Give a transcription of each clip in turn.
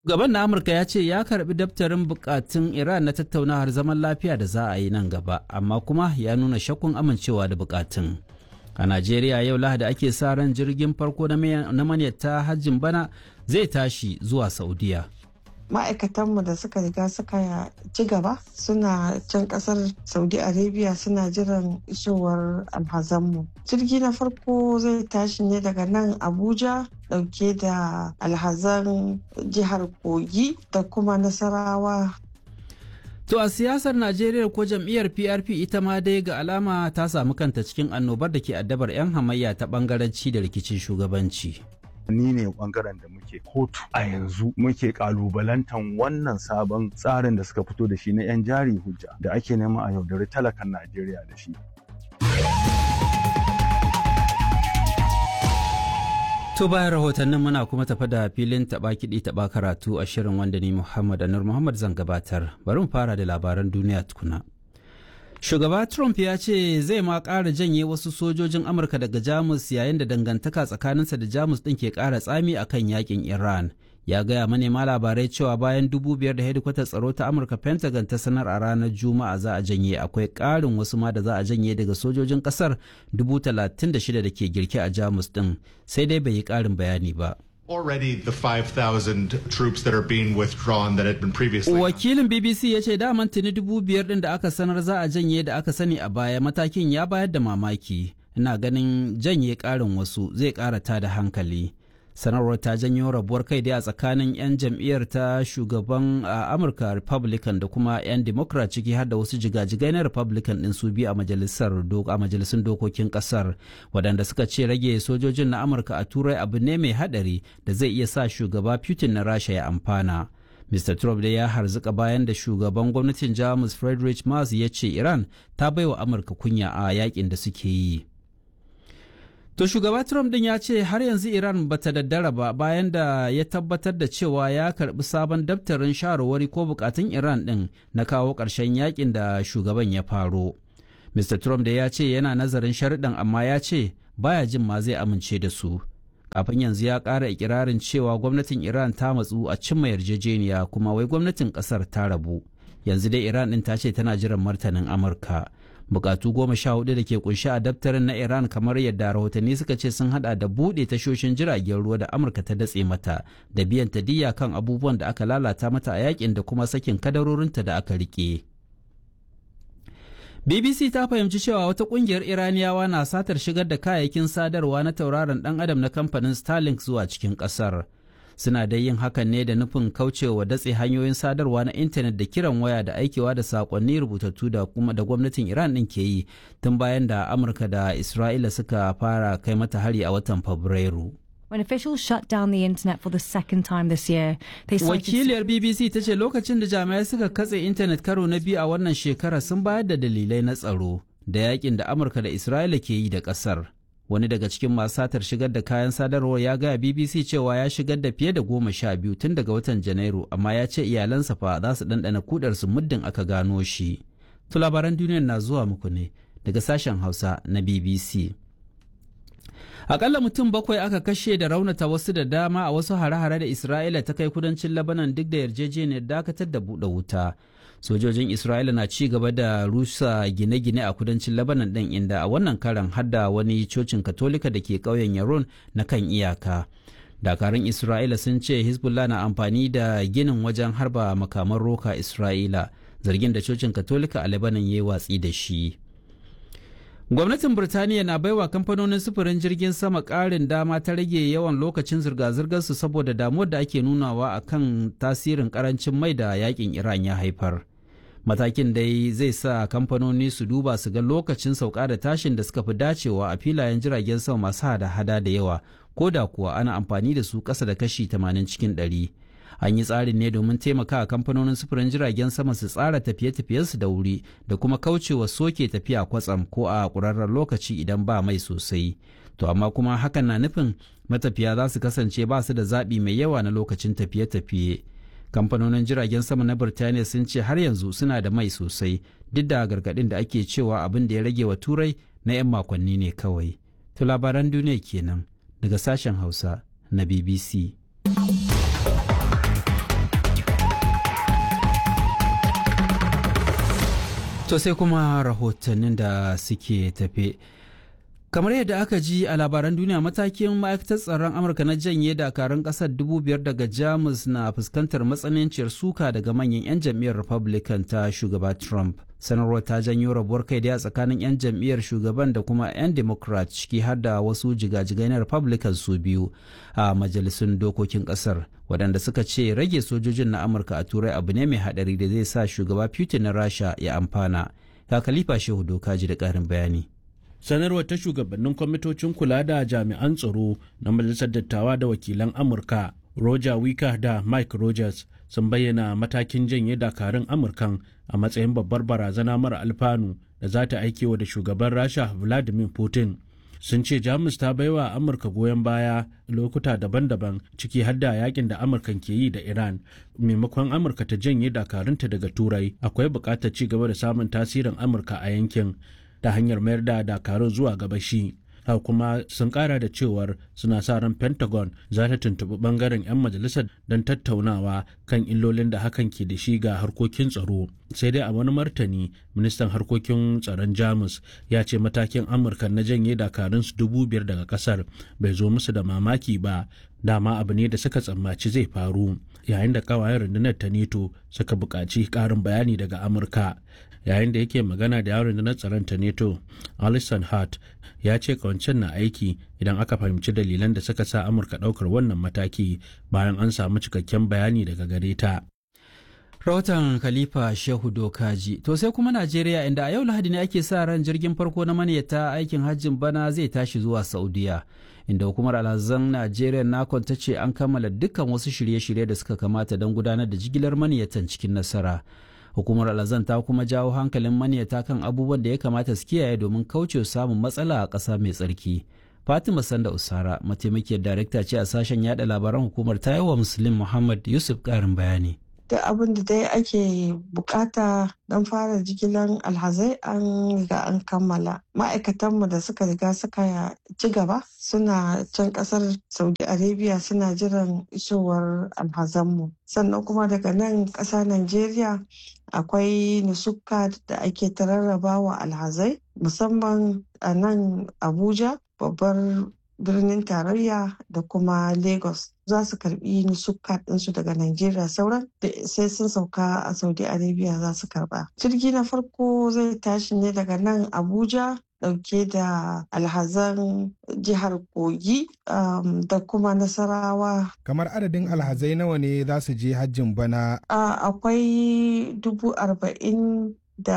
Gaban na Amurka ya ce ya karbi daftarin bukatun Iran na tattaunawar zaman lafiya da za a yi nan gaba, amma kuma ya nuna shakkun amincewa da bukatun. A Najeriya yau Lahadi ake sa ran jirgin farko na manyata hajjin bana zai tashi zuwa Saudiya. ma'aikatanmu da suka riga suka ci gaba suna can kasar saudi arabia suna jiran isowar alhazanmu jirgi na farko zai tashi ne daga nan abuja dauke da alhazan jihar kogi da kuma nasarawa To a siyasar Najeriya ko jam'iyyar PRP ita ma dai ga alama ta samu kanta cikin annobar da ke addabar 'yan hamayya ta bangaranci da rikicin shugabanci. ni ne bangaren da muke kotu a yanzu muke kalubalantan wannan sabon tsarin da suka fito da shi na 'yan jari hujja da ake nema a yaudari talakan najeriya da shi To bayan rahotannin muna kuma tafa da filin taba kiɗi taba karatu a shirin wanda ni Muhammad Anur Muhammad zan gabatar. Bari mu fara da labaran duniya tukuna. Shugaba Trump ya ce zai ma ƙara janye wasu sojojin Amurka daga Jamus yayin da dangantaka tsakaninsa da Jamus ɗin ke ƙara tsami a kan yakin Iran. Ya gaya manema labarai cewa bayan dubu biyar da hedikwatar tsaro ta Amurka Pentagon ta sanar a ranar Juma'a za a janye akwai ƙarin wasu ma da za a janye daga sojojin ƙasar dubu talatin da shida da ke girke a Jamus ɗin sai dai bai yi ƙarin bayani ba. Already the 5,000 troops that are being withdrawn that had been previously. Wakilin BBC ya ce daman tuni dubu biyar din da aka sanar za a janye da aka sani a baya matakin ya bayar da mamaki. Ina ganin janye ƙarin wasu zai ƙara ta da hankali. Sanarwar ta janyo rabuwar kai dai a tsakanin 'yan jam'iyyar ta shugaban a Amurka Republican da kuma 'yan Democrat ciki har da wasu jigajigai na Republican ɗin su biyu a majalisar a majalisun dokokin ƙasar waɗanda suka ce rage sojojin na Amurka a Turai abu ne mai haɗari da zai iya sa shugaba Putin na Rasha ya amfana. Mr. Trump dai ya harzuka bayan da shugaban gwamnatin Jamus Friedrich Merz ya ce Iran ta baiwa Amurka kunya a yakin da suke yi. To shugaba Trump din ya ce har yanzu Iran bata daddara ba bayan da ya tabbatar da cewa ya karbi sabon daftarin shawarwari ko bukatun Iran din na kawo ƙarshen yakin da shugaban ya faro. Mr. Trump da ya ce yana nazarin sharuɗan amma ya ce baya jin ma zai amince da su. Kafin yanzu ya ƙara ikirarin cewa gwamnatin Iran ta matsu a cimma yarjejeniya kuma wai gwamnatin ƙasar ta rabu. Yanzu dai Iran din ta ce tana jiran martanin Amurka. bukatu goma sha hudu da ke kunshi a daftarin na iran kamar yadda rahotanni suka ce sun hada da buɗe tashoshin jiragen ruwa da amurka ta datse mata da biyan tadiyya kan abubuwan da aka lalata mata a yakin da kuma sakin kadarorinta da aka rike bbc ta fahimci cewa wata kungiyar iraniyawa na satar shigar da kayayyakin sadarwa na tauraron dan adam na kamfanin starlink zuwa cikin kasar suna da yin hakan ne da nufin kaucewa datse hanyoyin sadarwa na intanet da kiran waya da aikewa da sakonni rubutattu da kuma da gwamnatin iran din ke yi tun bayan da amurka da isra'ila suka fara kai mata hari a watan fabrairu When officials shut down the internet for the second time this year, they cited wakiliyar bbc ta ce lokacin da jami'ai suka katse intanet karo na biyu a wannan shekara sun bayar da dalilai na tsaro da yakin da amurka da isra'ila ke yi da kasar wani daga cikin masu satar shigar da kayan sadarwar ya gaya bbc cewa ya shigar da fiye da goma sha biyu tun daga watan janairu amma ya ce iyalansa fa za su ɗanɗana kudarsu muddin aka gano shi to labaran duniyar na zuwa muku ne daga sashen hausa na bbc akalla mutum bakwai aka kashe da raunata wasu da dama a wasu hare-hare da isra'ila ta kai kudancin labanan duk da yarjejeniyar dakatar da buɗe wuta sojojin isra'ila na ci gaba da rusa gine-gine a kudancin labanan ɗin inda a wannan karan hadda wani cocin katolika da ke ƙauyen yaron na kan iyaka dakarun isra'ila sun ce hezbollah na amfani da ginin wajen harba makaman roka isra'ila zargin da cocin katolika a labanan ya yi watsi da shi gwamnatin birtaniya na baiwa kamfanonin sufurin jirgin sama ƙarin dama ta rage yawan lokacin zirga-zirgarsu saboda damuwar da ake nunawa a kan tasirin karancin mai da yakin iran ya haifar matakin dai zai sa kamfanoni su duba su ga lokacin sauka da tashin da suka fi dacewa a filayen jiragen sama masu hada-hada da yawa ko da kuwa ana amfani da su ƙasa da kashi 80 cikin 100 an yi tsarin ne domin taimaka kamfanonin sufurin jiragen sama su tsara tafiye-tafiyensu da wuri da kuma kaucewa soke tafiya kwatsam ko a ƙurarren lokaci idan ba mai sosai to amma kuma hakan na nufin matafiya za su kasance ba su da zaɓi mai yawa na lokacin tafiye-tafiye kamfanonin jiragen sama na birtaniya sun ce har yanzu suna da mai sosai duk da gargaɗin da ake cewa abin da ya rage wa turai na 'yan makonni ne kawai to labaran duniya kenan daga sashen hausa na bbc To sai kuma rahotannin da suke tafe. kamar yadda aka ji a labaran duniya matakin ma'aikatar tsaron amurka na janye dakarun kasar dubu biyar daga jamus na fuskantar matsananciyar suka daga manyan 'yan jam'iyyar republican ta shugaba trump sanarwar ta janyo rabuwar kai daya tsakanin 'yan jam'iyyar shugaban da kuma 'yan democrat ciki har da wasu jigajigai na republican su biyu a majalisun dokokin kasar waɗanda suka ce rage sojojin na amurka a turai abu ne mai haɗari da zai sa shugaba putin na rasha ya amfana ka khalifa shehu doka ji da ƙarin bayani sanarwar ta shugabannin kwamitocin kula da jami'an tsaro na majalisar dattawa da wakilan amurka roger wika da mike rogers sun bayyana matakin janye dakarun amurkan a matsayin babbar barazana mara alfanu da za ta aikewa da shugaban rasha vladimir putin sun ce jamus ta baiwa amurka goyon baya lokuta daban-daban ciki har da yakin da amurkan ke yi da iran maimakon amurka ta janye dakarunta daga turai akwai buƙatar ci gaba da samun tasirin amurka a yankin ta hanyar mayar da dakarun zuwa gabashi haka kuma sun kara da cewar suna sa ran pentagon za ta tuntuɓi bangaren 'yan majalisar don tattaunawa kan illolin da hakan ke da shi ga harkokin tsaro sai dai a wani martani ministan harkokin tsaron jamus ya ce matakin amurka na janye dakarun su dubu biyar daga kasar bai zo musu da mamaki ba dama abu ne da suka tsammaci zai faru yayin da kawayen rundunar ta neto suka buƙaci ƙarin bayani daga amurka yayin da yake magana da yawon rundunar tsaron ta neto alison hart ya ce kawancen na aiki idan aka fahimci dalilan da suka sa amurka ɗaukar wannan mataki bayan an samu cikakken bayani daga gare ta rahoton khalifa shehu dokaji to sai kuma najeriya inda a yau lahadi ne ake sa ran jirgin farko na maniyata aikin hajjin bana zai tashi zuwa saudiya inda hukumar alhazan najeriya nakon ta ce an kammala dukkan wasu shirye-shirye da suka kamata don gudanar da jigilar maniyatan cikin nasara hukumar alhazan ta kuma jawo hankalin maniyata kan abubuwan da ya kamata su kiyaye domin kauce samun matsala a ƙasa mai tsarki fatima sanda usara mataimakiyar darekta ce a sashen yada labaran hukumar ta yi wa muslim muhammad yusuf ƙarin bayani da abin da dai ake bukata don fara jigilan alhazai an riga an kammala ma'aikatanmu da suka riga suka ci gaba suna can kasar saudi arabia suna jiran isowar alhazanmu sannan kuma daga nan ƙasa najeriya akwai nusuka da ake tararraba wa alhazai musamman a nan abuja babbar birnin tarayya da kuma lagos za su karbi nusuka ɗinsu daga Najeriya sauran da sai sun sauka a Saudi Arabia za su karba. Jirgi na farko zai tashi ne daga nan Abuja dauke da alhazan jihar Kogi um, da kuma Nasarawa. Kamar adadin alhazai nawa ne za su je hajjin bana? Uh, akwai dubu arba'in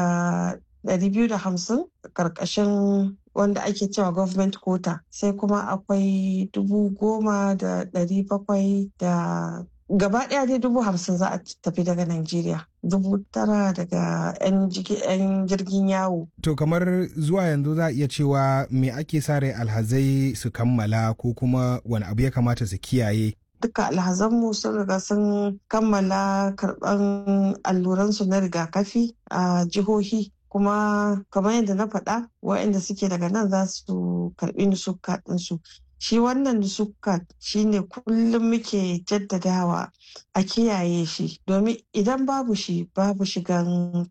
da ɗari biyu da hamsin ƙarƙashin wanda ake cewa government quota sai kuma akwai dubu goma da ɗari bakwai da gaba ɗaya dai dubu hamsin za a tafi daga Najeriya dubu tara daga 'yan jirgin yawo. To kamar zuwa yanzu za a iya cewa me ake sa rai alhazai su kammala ko kuma wani abu ya kamata su kiyaye duka alhazanmu sun riga sun kammala karɓan alluransu na rigakafi a jihohi kuma kamar yadda na faɗa waɗanda suke daga nan za su karɓi nusuka ɗinsu shi wannan nusuka shine kullum muke jaddadawa a kiyaye shi domin idan babu shi babu shigan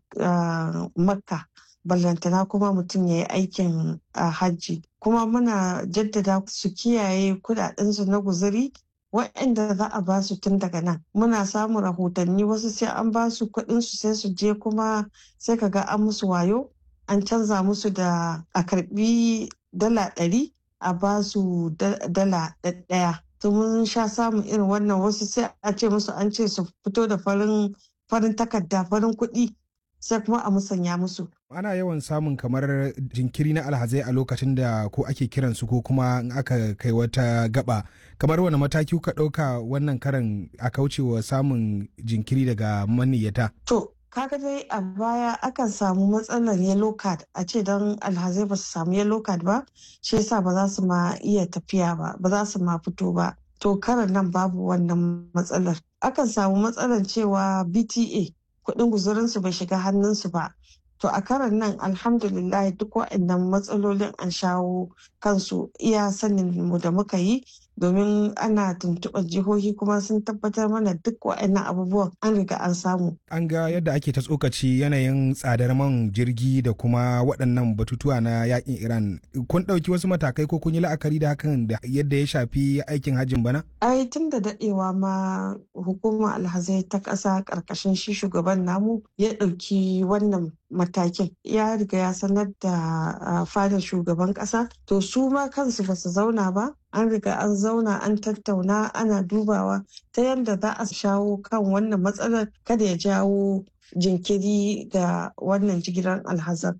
makka ballantana kuma mutum ya yi aikin hajji kuma muna jaddada su kiyaye kudadensu na guzuri waɗanda za a ba su tun daga nan muna samun rahotanni wasu sai an ba su kuɗinsu sai su je kuma sai ka ga an musu wayo an canza musu da a karbi dala ɗari a ba su dala ɗaya to mun sha samun irin wannan wasu sai a ce musu an ce su fito da farin farin takarda farin kuɗi sai kuma a musanya musu. Ana yawan samun kamar jinkiri na alhazai a lokacin da ko ake kiransu ko kuma in aka kai wata gaba. Kamar wani mataki kuka ɗauka wannan karan a kaucewa samun jinkiri daga maniyyata? To, kaga dai a baya akan samu matsalar yellow card a ce don alhazai ba su samu yellow card ba, shi yasa ba za su ma iya tafiya ba, ba za su ma fito ba. To karan nan babu wannan matsalar. Akan samu matsalar cewa BTA kuɗin guzurinsu bai shiga hannunsu ba. To a karan nan alhamdulillah duk waɗannan matsalolin an shawo kansu iya sanin mu da muka yi domin ana tuntuɓar jihohi kuma sun tabbatar mana duk waɗannan abubuwan an riga an samu. An ga yadda ake ta tsokaci yanayin tsadar man jirgi da kuma waɗannan batutuwa na yakin Iran. Kun ɗauki wasu matakai ko kun yi la'akari da hakan da yadda ya shafi aikin hajjin bana? Ai tun da daɗewa ma hukumar alhazai ta ƙasa ƙarƙashin shi shugaban namu ya ɗauki wannan matakin ya riga ya sanar da fadar shugaban ƙasa to su ma kansu ba su zauna ba an riga an zauna an tattauna ana dubawa ta yadda za a shawo kan wannan matsalar kada ya jawo jinkiri ga wannan jigilar alhazar.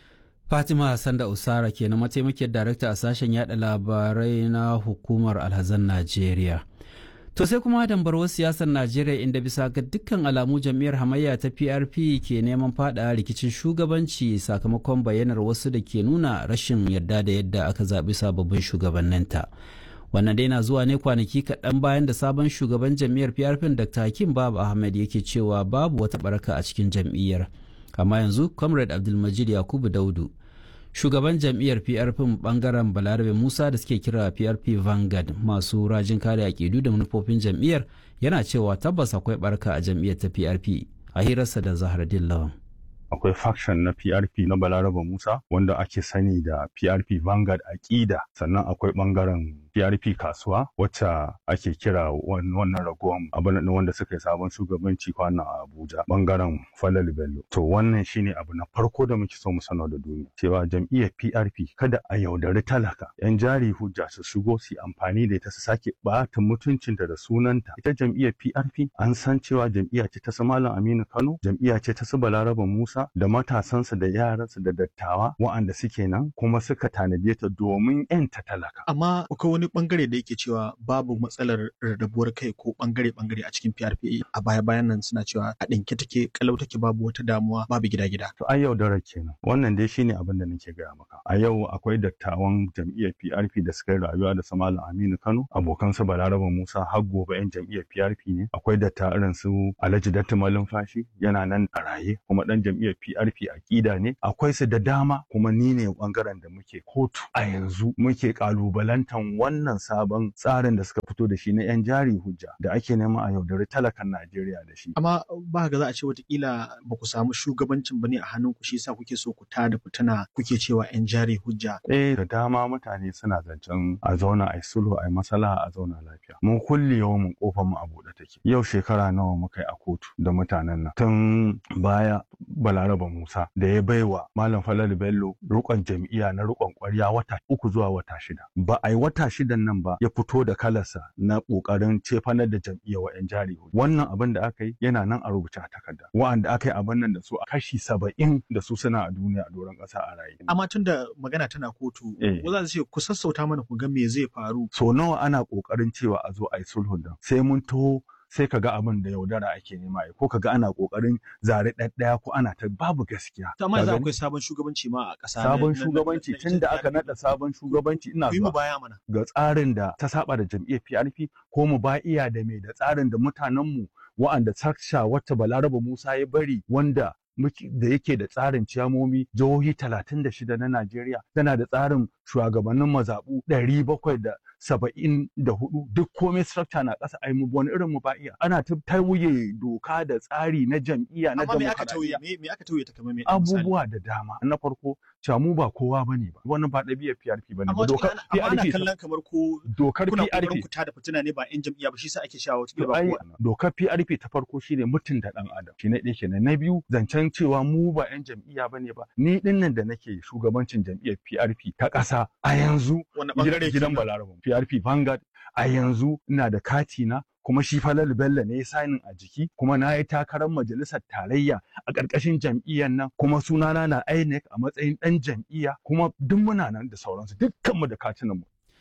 Fatima Sanda Usara ke na mataimakiyar darakta a sashen yada labarai na hukumar alhazan Najeriya. To sai kuma dambarwar siyasar Najeriya inda bisa ga dukkan alamu jam'iyyar hamayya ta PRP ke neman fada rikicin shugabanci sakamakon bayyanar wasu da ke nuna rashin yarda da yadda aka zaɓi sababbin shugabanninta. Wannan dai na zuwa ne kwanaki kaɗan bayan da sabon shugaban jam'iyyar PRP Dr. Hakim Babu Ahmed yake cewa babu wata baraka a cikin jam'iyyar. Amma yanzu Comrade Abdulmajid Yakubu Daudu shugaban jam'iyyar PRP bangaren Balarabe Musa da suke kira PRP Vanguard masu rajin kare akidu da manufofin jam'iyyar yana cewa tabbas akwai barka a jam'iyyar ta PRP a hirarsa da Zahraddin Lawan. akwai faction na PRP na Balaraba Musa wanda ake sani da PRP Vanguard Aƙida sannan akwai ɓangaren PRP kasuwa wacce ake kira wannan ragowar abin wanda suka yi sabon shugabanci kwana a Abuja bangaren Falal Bello. To wannan shine abu na farko da muke so mu sanar da duniya cewa jam'iyyar PRP kada a yaudari talaka yan jari hujja su shigo su amfani da ita su sake ɓata mutuncinta da sunanta. Ita jam'iyyar PRP an san cewa jam'iyya ce ta su Malam Aminu Kano, jam'iyya ce ta su Balaraba Musa da matasansa da yaransa da dattawa wa'anda suke nan kuma suka tanade ta domin 'yanta talaka. Amma akwai wani bangare da yake cewa babu matsalar rarrabuwar kai ko bangare-bangare a cikin PRP a baya-bayan nan suna cewa a ɗinke take kalau take babu wata damuwa babu gida-gida. To ai yaudarar kenan wannan dai shine abin da nake gaya maka. A yau akwai dattawan jam'iyyar PRP da suka yi rayuwa da Malam Aminu Kano abokan su Balaraba Musa har gobe 'yan jam'iyyar PRP ne. Akwai datta irin su Alhaji Datti Malumfashi yana nan a raye kuma ɗan jam'iyyar PRP aƙida ne. Akwai su da dama kuma ni ne bangaren da muke kotu a yanzu muke ƙalubalantan wannan sabon tsarin da suka fito da shi na 'yan jari hujja da ake nema a yaudari talakan Najeriya da shi. Amma ba ga za a ce watakila ba ku samu shugabancin ba ne a hannunku shi sa kuke so ku ta da fitina kuke cewa 'yan jari hujja. Eh da dama mutane suna zancen a zauna a yi sulhu a yi masala a zauna lafiya. Mun kulle yawan kofar mu a buɗe take. Yau shekara nawa muka yi a kotu da mutanen nan. Tun baya Balaraba Musa da ya baiwa Malam Falalu Bello rukon jam'iyya na rukon kwarya wata uku zuwa wata shida. Ba a yi wata shidan nan ba ya fito da kalarsa na kokarin cefanar da jam'iyya wa 'yan jari. Wannan abin da aka yi yana nan a rubuce a takarda. Wa'anda aka yi abin nan da su a kashi saba'in da su suna a duniya a doron ƙasa a raye. Amma tun da magana tana kotu, ko za su ce ku sassauta mana ku ga me zai faru. So nawa ana kokarin cewa a zo a yi sulhun nan sai mun taho sai ka ga abin da yaudara ake nema ko ka ga ana kokarin zare ɗaɗɗaya ko ana ta babu gaskiya. To amma yanzu akwai sabon shugabanci ma a ƙasa. Sabon shugabanci tun da aka naɗa sabon shugabanci ina zuwa. baya mana. Ga tsarin da ta saba da jam'iyyar PRP ko mu ba iya da mai da tsarin da mutanenmu wa'anda saksha wacce Balaraba Musa ya bari wanda da yake da tsarin ciyamomi jihohi talatin da shida na Najeriya tana da tsarin shugabannin mazaɓu ɗari bakwai da saba'in da hudu duk komai structure na ƙasa ai mu wani irin mu ba iya ana ta tauye doka da tsari na jam'iyya na Amma me aka tauye me aka tauye ta kamar me abubuwa da dama na farko cewa mu ba kowa bane ba wannan ba ɗabi'ar PRP bane ba dokar PRP ana kallon kamar ko dokar PRP ku da fitina ne ba yan jam'iyya ba shi sa ake shawo cikin ba dokar PRP ta farko shine mutunta dan adam shi ne ɗaya kenan na biyu zancen cewa mu ba 'yan jam'iyya ba ne ba ni dinnan da nake shugabancin jam'iyyar PRP ta ƙasa a yanzu gidan Balaraba PRP Vanguard a yanzu ina da kati na kuma shi Falal Bello ne ya sanin a jiki kuma na yi takarar majalisar tarayya a ƙarƙashin jam'iyyar nan kuma sunana na INEC a matsayin ɗan jam'iyya kuma duk muna nan da sauransu dukkanmu da katinan mu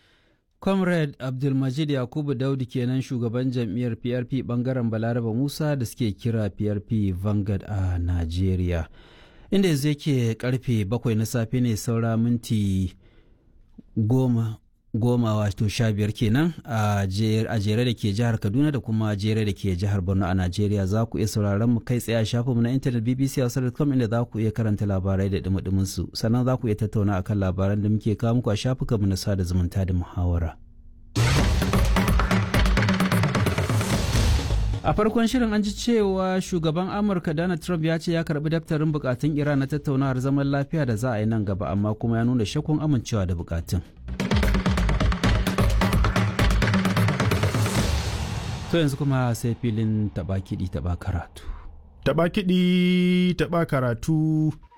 comrade abdulmajid yakubu daudu kenan shugaban jam'iyyar prp bangaren balaraba musa da suke kira prp vanguard a nigeria inda yanzu yake karfe bakwai na safe ne saura minti goma goma wato sha biyar kenan a jere da ke jihar kaduna da kuma jere da ke jihar borno a najeriya za ku iya sauraron mu kai tsaye a shafinmu na intanet bbc hausa.com inda za ku iya karanta labarai da dumudumin su sannan za ku iya tattauna akan labaran da muke kawo muku a shafukanmu na sada zumunta da muhawara. a farkon shirin an ji cewa shugaban amurka donald trump ya ce ya karbi daftarin bukatun iran na tattaunawar zaman lafiya da za a yi nan gaba amma kuma ya nuna shakkun amincewa da bukatun to yanzu kuma sai filin taba kiɗi taba karatu taba kiɗi taba karatu